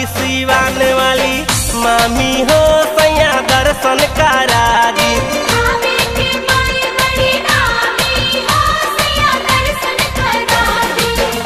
सिवान वाली मामी हो सैया दर्शन करा दी आवे के माई बड़ी नामी हो सैया दर्शन करा दी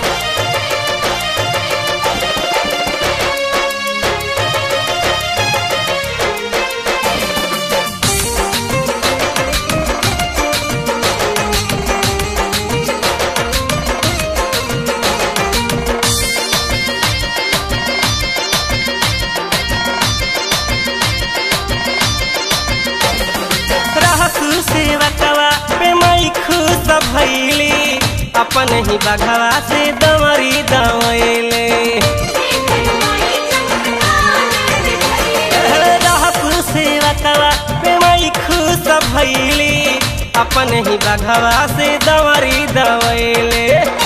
रहसु सेवकवा पे मई खुश भैली अपन ही बघवा से दमरी दवैले देखन माई चमत्कार दिखाई रहसु सेवकवा पे मई खुश भैली अपन ही बघवा से दमरी दवैले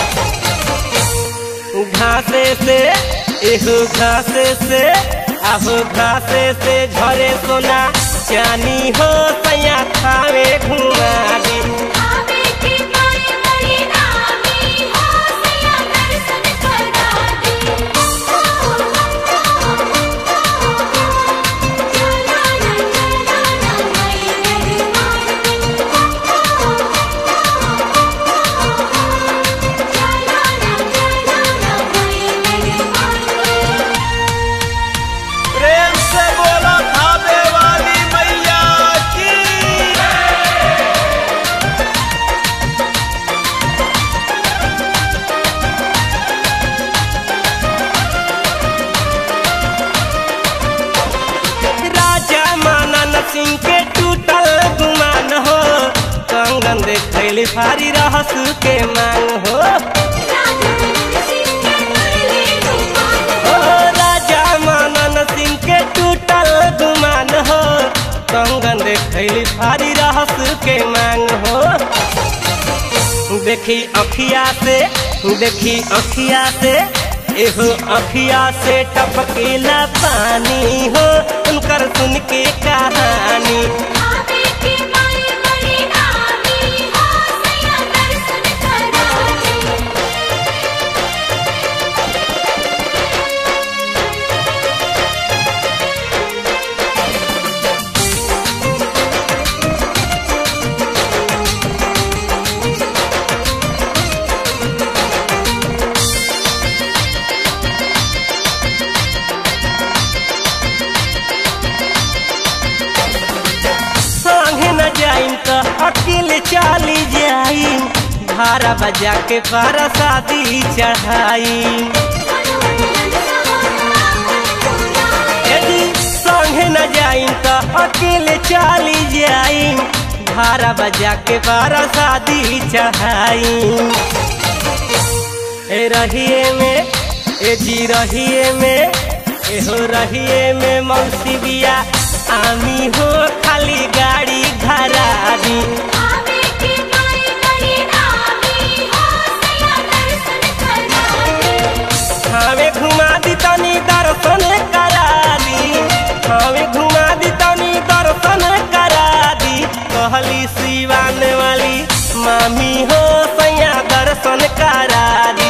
घासे से एहो घासे से आहो घासे से झरे सोना चानी हो सैया थावे घुमा दी आवे के माई बड़ी नामी हो सैया दर्शन करा दी चला ना चला ना माई मेरी माई चला ना चला ना माई मेरी माई प्रेम से बोला खावे वाली मैया की राजा मानन सिंह के टूटल गुमान हो कंगन देखैली भारी रहसु के मांग हो ओ राजा मानन सिंह के टूटल गुमान हो कंगन देखैली भारी रहसु के मांग हो देखी अखिया से देखी अखिया से एहो अखिया से टपकेला पानी हो उनकर सुन के कहानी आवे के माई बड़ी नामी हो सैया दर्शन करा दी संगे न जाइम त अकेले चली जाइम भारा बजा के बारा शादी चढ़ाइम यदि संगे न जाइम त अकेले चली जाइम भारा बजा के बारा शादी चढ़ाइम ए रहिए में ए जी रहिए में एहो रहिए में मौसी बिया आमी हो खाली गाड़ी घरा दी आवे के माई बड़ी नामी हो सैया दर्शन करा दी हमें घुमा दी तनी दर्शन करा दी हमें घुमा दी तनी दर्शन करा दी कहली सिवान वाली मामी हो सैया दर्शन करा दी